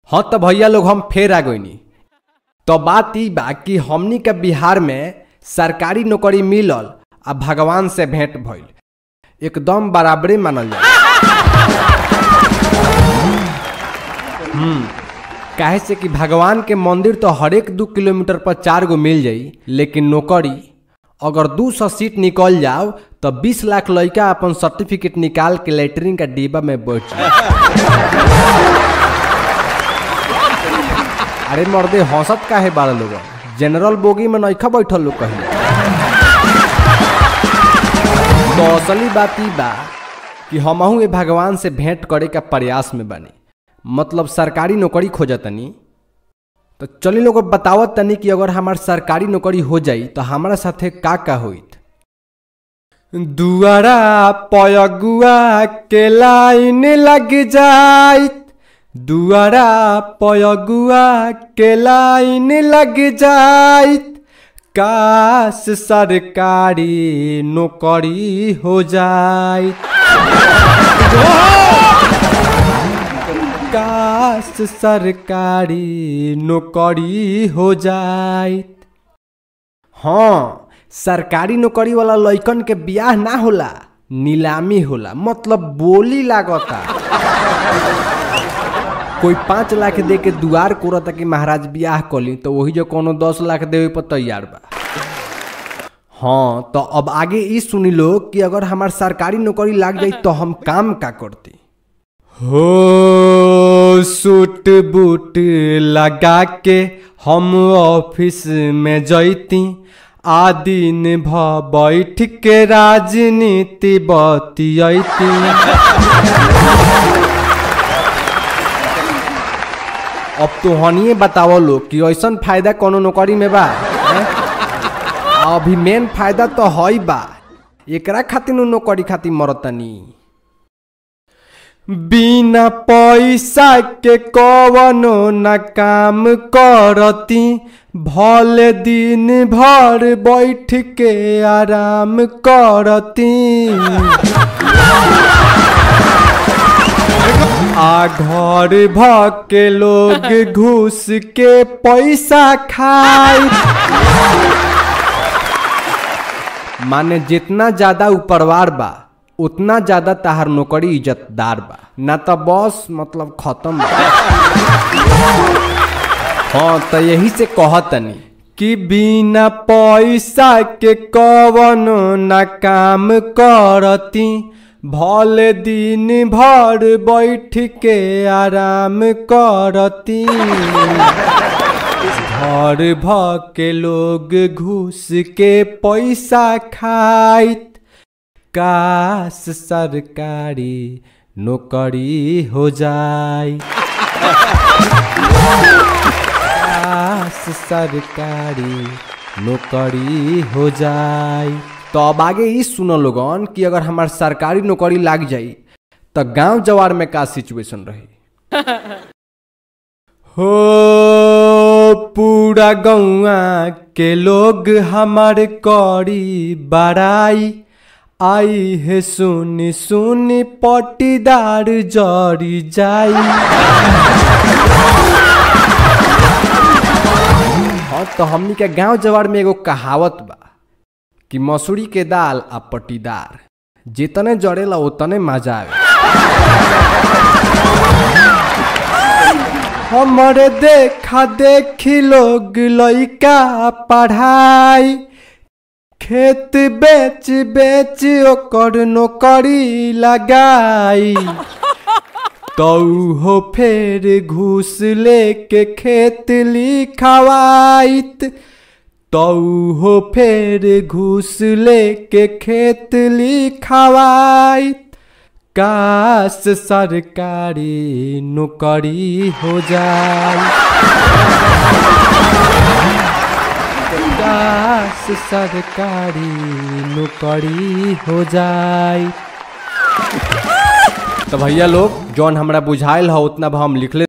हाँ तो भैया लोग हम फेर आ गईनी तो बात ई बा कि हमनी के बिहार में सरकारी नौकरी मिलल आ भगवान से भेंट भइल एकदम बराबरे मानल जाए हम्म काहे से कि भगवान के मंदिर तो हरेक दू किलोमीटर पर चार गो मिल जाई लेकिन नौकरी अगर दू सौ सीट निकल जाओ तो बीस लाख लड़का अपन सर्टिफिकेट निकाल के लेटरिन का डिब्बा में बैठ जाए अरे मर्दे हंसत काहे बारह लोग जनरल बोगी में नइखा बैठल लोग कहीं तो असली बात ई बा कि हमहू ए भगवान से भेंट करे का प्रयास में बानी मतलब सरकारी नौकरी खोजतनी तो चली लोग बतावत तनी कि अगर हमार सरकारी नौकरी हो जाई तो हमारा साथे का का होइत दुआरा पयगुआ के लाइन लग जाइत दुआरा पयगुआ के लाइन लग जाइत काश सरकारी नौकरी हो जाइत काश सरकारी नौकरी हो जाइत हाँ सरकारी नौकरी वाला लइकन के बियाह ना होला नीलामी होला मतलब बोली लागता कोई पाँच लाख दे के दुआर कोरता कि महाराज बियाह कली तो वही जो कोनो दस लाख देवे पर तैयार बा हाँ तो अब आगे ई सुनी लो कि अगर हमार सरकारी नौकरी लाग जाई तो हम काम का करती हो सूट बूट लगा के हम ऑफिस में जैती आ दिन भ बैठ के राजनीति बतियती अब तो हनिए बतावो लोग कि ऐसन फायदा कोनो नौकरी में बा हैं? अभी मेन फायदा तो हई बा एकरा खातिर नु नौकरी खातिर मरतनी बिना पैसा के कवनो न काम करती भले दिन भर बैठ के आराम करती आ घर भ के लोग घूस के पैसा खाई माने जितना ज्यादा ऊपरवार बा उतना ज्यादा ताहार नौकरी इज्जतदार बा ना तो बस मतलब खत्म बा हाँ तो यही से कहतनी कि बिना पैसा के कवनो न काम करती भले दिन भर बैठ के आराम करती घर भ के लोग घूस के पैसा खाइत काश सरकारी नौकरी हो जाए काश सरकारी नौकरी हो जाए तो अब आगे ई सुनो लोगन कि अगर हमार सरकारी नौकरी लाग जाई तो गांव जवार में का सिचुएशन रही हो पूरा गौआ के लोग हमार करी बड़ाई आई है सुनी सुनी पटीदार जरी जाई हाँ तो हमनी के गांव जवार में एगो कहावत बा कि मसूरी के दाल आ पटीदार जितने जड़ेला उतने मजा आवे हमरे देखा देखी लोग लइका पढ़ाई खेत बेच बेच ओकर नौकरी लगाई तो हो फेर घूस लेके खेत लिखवाइत तो हो फेर घूस लेके खेत लिखवाइत काश सरकारी नौकरी हो जाए काश सरकारी नौकरी हो जाए तो भैया लोग जौन हमरा बुझाइल हो उतना हम लिखले